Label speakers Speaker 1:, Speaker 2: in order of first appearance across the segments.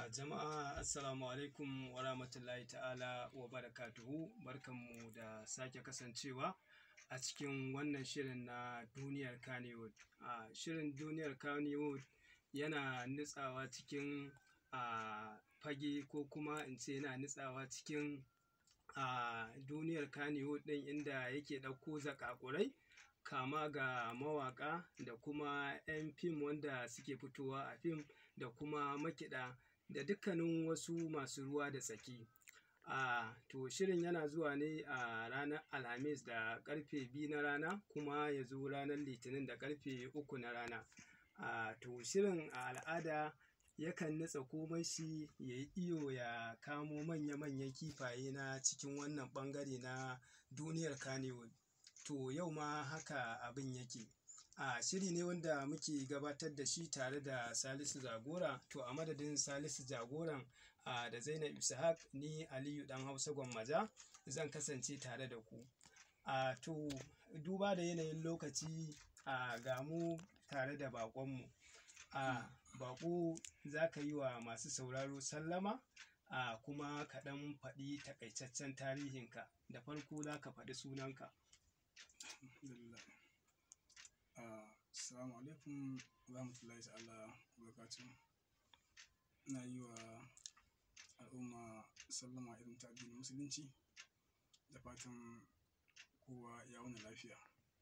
Speaker 1: jama'a assalamu alaikum wa rahmatullahi ta'ala wa barakatuhu barkanmu da sake kasancewa a cikin wannan shirin na duniyar Kannywood. A shirin duniyar Kannywood yana nutsawa cikin a fage ko kuma in ce yana nutsawa cikin a duniyar Kannywood ɗin inda yake ɗauko zakakurai kama ga mawaƙa da kuma 'yan fim wanda suke fitowa a fim da kuma makiɗa da dukkanin wasu masu ruwa da tsaki. A to shirin yana zuwa ne a ranar Alhamis da ƙarfe biyu na rana kuma ya zo ranar Litinin da ƙarfe uku na rana. A to shirin a al'ada yakan nutsa komai shi ya yi iyo ya kamo manya-manyan kifaye na cikin wannan ɓangare na duniyar Kannywood. To yau ma haka abin yake. A shiri ne wanda muke gabatar da shi tare da Salisu Jagora. To a madadin Salisu Jagoran a da Zainab Ishaq ni Aliyu ɗan Hausa Gwammaja zan kasance tare da ku. A to duba da yanayin lokaci a ga mu tare da baƙonmu. A baƙo za ka yi wa masu sauraro sallama a kuma ka ɗan faɗi taƙaitaccen tarihinka. Da farko za ka faɗi sunanka.
Speaker 2: Alhamdulillah. Ah, Assalamu alaikum wa rahmatullahi ta'ala wa barakatuh. Ina yi wa al'umma sallama irin ta addinin musulunci da fatan kowa ya wuni lafiya.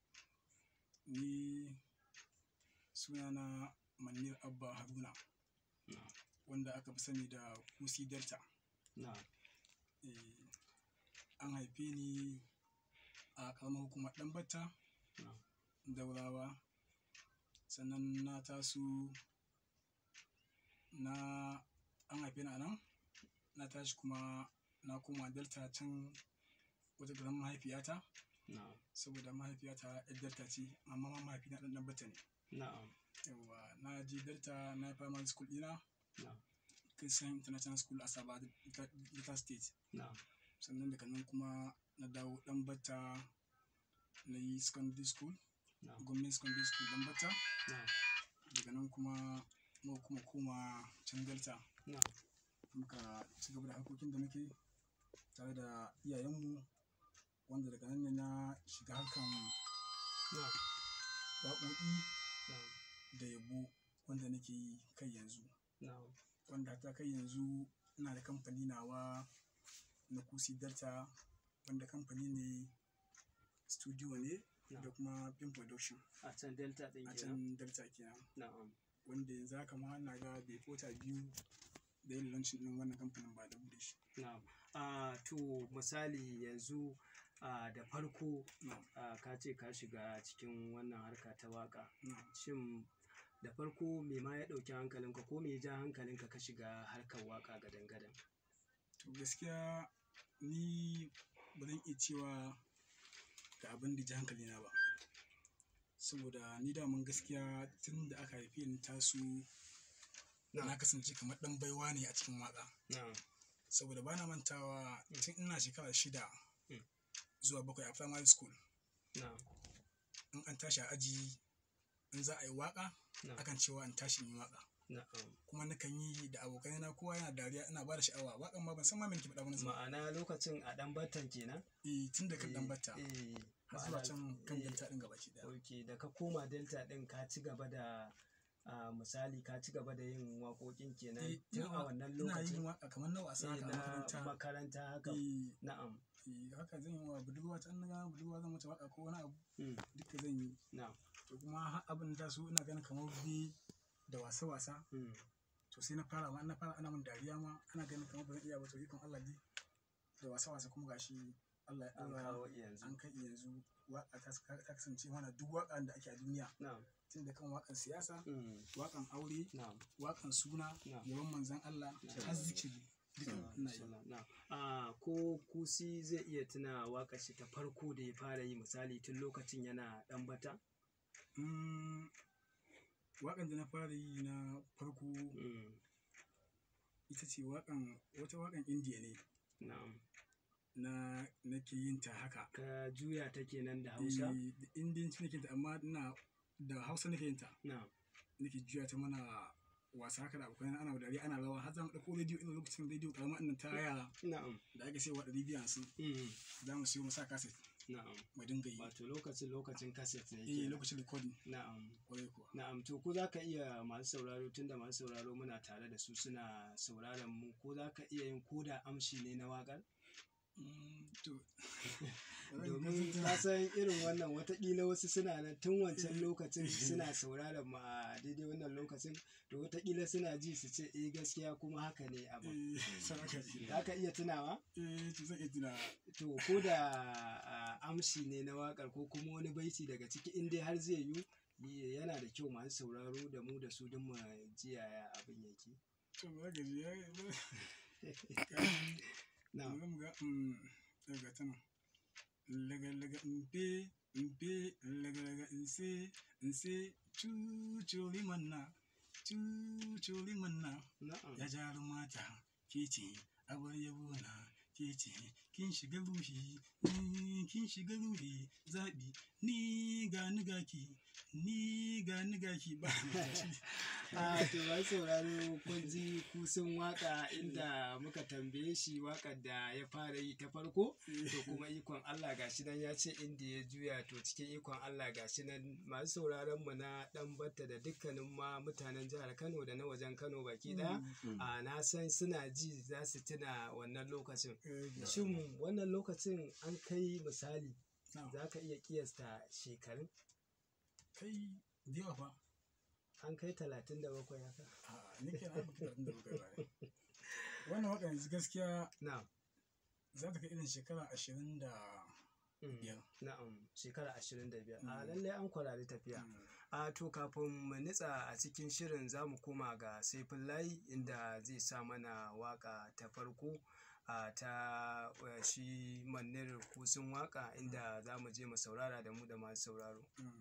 Speaker 2: Ni sunana Manir Abba Haruna
Speaker 1: Na'am.
Speaker 2: wanda aka fi sani da Kusi Delta.
Speaker 1: Na'am.
Speaker 2: Eh, an haife ni a ƙaramar hukumar Ɗanbata,
Speaker 1: Na'am.
Speaker 2: Daurawa. Sannan na taso na an haife ni a nan, na tashi kuma na koma Delta can wata garin mahaifiyata
Speaker 1: Na'am.
Speaker 2: saboda mahaifiyata 'yar Delta ce amma ma mahaifina ɗan Ɗanbata ne.
Speaker 1: Na'am.
Speaker 2: Yawwa na je Delta na yi primary school ɗina
Speaker 1: Na'am.
Speaker 2: Christian International School Asaba Delta State.
Speaker 1: Na'am.
Speaker 2: sannan daga nan kuma na dawo Ɗanbata na yi secondary school
Speaker 1: Na'am.
Speaker 2: gwamnati secondary school Ɗanbata
Speaker 1: Na'am.
Speaker 2: daga nan kuma muka kuma koma can Delta
Speaker 1: Na'am.
Speaker 2: muka ci gaba da harkokin da muke tare da iyayenmu wanda daga nan ne na shiga harkan
Speaker 1: Na'am.
Speaker 2: waƙoƙi
Speaker 1: Na'am.
Speaker 2: da yabo wanda nake yi kai yanzu
Speaker 1: Na'am.
Speaker 2: wanda ta kai yanzu ina da kamfani nawa na kusi delta wanda kamfani ne studio ne da
Speaker 1: Na'am.
Speaker 2: kuma film production
Speaker 1: A can Delta ɗin
Speaker 2: a
Speaker 1: kenan.
Speaker 2: can delta kenan
Speaker 1: Na'am.
Speaker 2: wanda yanzu haka ma na ga bai fota biyu da yin launching din wannan kamfanin ba da bude shi
Speaker 1: Na'am. A to misali yanzu a da farko
Speaker 2: na'am
Speaker 1: a ka ce ka shiga cikin wannan harka ta waƙa.
Speaker 2: na'am
Speaker 1: Shin da farko me ma ya ɗauki hankalinka ko me ya ja hankalinka ka shiga harkar waƙa gadan-gadan?
Speaker 2: to gaskiya ni ba zan iya cewa ga abin da ji hankali na ba saboda ni daman gaskiya tun da aka haife ni taso na kasance kamar ɗan baiwa ne a cikin waƙa
Speaker 1: Na'am.
Speaker 2: saboda bana mantawa tun ina shekara shida
Speaker 1: Mm.
Speaker 2: zuwa bakwai a primary school
Speaker 1: Na'am.
Speaker 2: in an tashi a aji in za a yi waƙa
Speaker 1: Na'am.
Speaker 2: akan cewa in tashi in yi waƙa
Speaker 1: Na'am.
Speaker 2: kuma nakan yi da abokai na kowa yana dariya ina ba da sha'awa waƙan ma ban san ma me nake faɗa wani zama
Speaker 1: Ma'ana lokacin a ɗan batan kenan?
Speaker 2: eh tun da kan dan batta
Speaker 1: Eh,
Speaker 2: har zuwa
Speaker 1: ma'ana-
Speaker 2: can kan
Speaker 1: eh,
Speaker 2: delta din gabaki daya
Speaker 1: Ok, da ka koma Delta ɗin ka ci gaba da a misali ka ci gaba da yin waƙoƙin kenan
Speaker 2: Eh,
Speaker 1: tun
Speaker 2: ina
Speaker 1: a
Speaker 2: wa-
Speaker 1: wannan
Speaker 2: ina yin
Speaker 1: lokacin
Speaker 2: waƙa kamar na wasa
Speaker 1: eh,
Speaker 2: haka a
Speaker 1: na
Speaker 2: makaranta
Speaker 1: makaranta haka
Speaker 2: eh
Speaker 1: na'am
Speaker 2: eh, haka zan yi wa budurwa ta na gana budurwa zan mata waƙa ko wani abu
Speaker 1: mm,
Speaker 2: duka zan yi
Speaker 1: na'am
Speaker 2: to kuma har abin da su ina ganin kamar bi da wasa-wasa
Speaker 1: mm,
Speaker 2: to sai na fara ma na fara ana min dariya ma ana ganin kamar ba zan iya ba to ikon Allah dai da wasa-wasa kuma gashi Allah ya
Speaker 1: an
Speaker 2: ɗaura
Speaker 1: kawo yanzu
Speaker 2: an kai yanzu waƙa ta ta kasance mana duk waƙan da ake a duniya
Speaker 1: na'am
Speaker 2: tun da kan waƙan siyasa
Speaker 1: mm,
Speaker 2: waƙan aure
Speaker 1: na'am
Speaker 2: waƙan suna
Speaker 1: Na'am.
Speaker 2: yawan manzan Allah
Speaker 1: Na'am.
Speaker 2: har zikiri duka ina yi
Speaker 1: Sallah, na'am. a ko kusi zai iya tuna waƙar shi ta farko da ya fara yi misali tun lokacin yana ɗan bata
Speaker 2: Mm, waƙan da na fara yi na farko
Speaker 1: mm,
Speaker 2: ita ce waƙan wata waƙan indiya ne
Speaker 1: na'am
Speaker 2: na nake yin ta haka
Speaker 1: ka juya ta kenan da hausa
Speaker 2: Eh, da indiyanci nake yin ta amma ina da hausa nake yin ta
Speaker 1: na'am
Speaker 2: nake juya ta mana wasa haka da abokan ana dariya ana rawa har za mu ɗauko rediyo irin lokacin rediyo ƙarama ɗin ta yara
Speaker 1: na'am
Speaker 2: da ake sayarwa ɗari biyu hamsin
Speaker 1: mm,
Speaker 2: za mu siyo mu sa kaset
Speaker 1: na'am
Speaker 2: mu dinga yi
Speaker 1: wato lokacin lokacin kaset ne
Speaker 2: eh
Speaker 1: kenan.
Speaker 2: lokacin recording
Speaker 1: na'am
Speaker 2: kwarai kuwa
Speaker 1: na'am to ko za ka iya masu sauraro tunda masu sauraro muna tare da su suna sauraron mu ko za ka iya yin koda amshi ne na waƙar
Speaker 2: Mm, to
Speaker 1: domin na san irin wannan watakila wasu suna nan tun wancan lokacin suna sauraron mu a daidai wannan lokacin to watakila suna ji su ce eh gaskiya kuma haka ne abu
Speaker 2: eh saraka ji
Speaker 1: za ka iya tunawa
Speaker 2: eh to zan iya tuna
Speaker 1: to ko da a, amshi ne na wakar ko kuma wani baiti daga ciki in dai har zai yi yi- yana da kyau masu sauraro da mu da su don mu ji yaya abin yake
Speaker 2: to ba ga ji ya
Speaker 1: na
Speaker 2: zan ga mm daga tana laga laga mpe mpe laga laga nse nse cucuri manna cucuri manna
Speaker 1: na'am
Speaker 2: ya jaru mata ke ce abar yabo na ke ce kin shiga ruhi ni kin shiga ruhi zaɓi ni ga ni gaki ni ga ni gaki ba
Speaker 1: a to masu sauraro kun ji kusan waka inda muka tambaye shi wakar da ya fara yi ta farko to kuma ikon Allah gashi nan ya ce inda ya juya to cikin ikon Allah gashi nan masu sauraron mu na dan batta da dukkanin ma mutanen jihar Kano da na wajen Kano baki daya a na san suna ji za su tuna wannan lokacin shin wannan lokacin an kai misali za ka iya kiyasta shekarun
Speaker 2: kai da yawa fa
Speaker 1: an kai talatin da bakwai haka
Speaker 2: a ni ke na baka da baka ba wannan waka yanzu gaskiya
Speaker 1: na
Speaker 2: za ta kai irin shekara ashirin da biyar
Speaker 1: na'am shekara ashirin da biyar a
Speaker 2: Mm.
Speaker 1: lallai an kwarari tafiya a to kafin mu nitsa a cikin shirin za mu koma ga saifin layi inda zai sa mana waka ta farko a ta eh, shi manir kusin waka inda za mu je mu saurara da mu da masu sauraro
Speaker 2: Mm.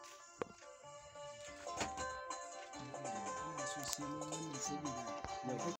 Speaker 1: ina so sai mun wannan saboda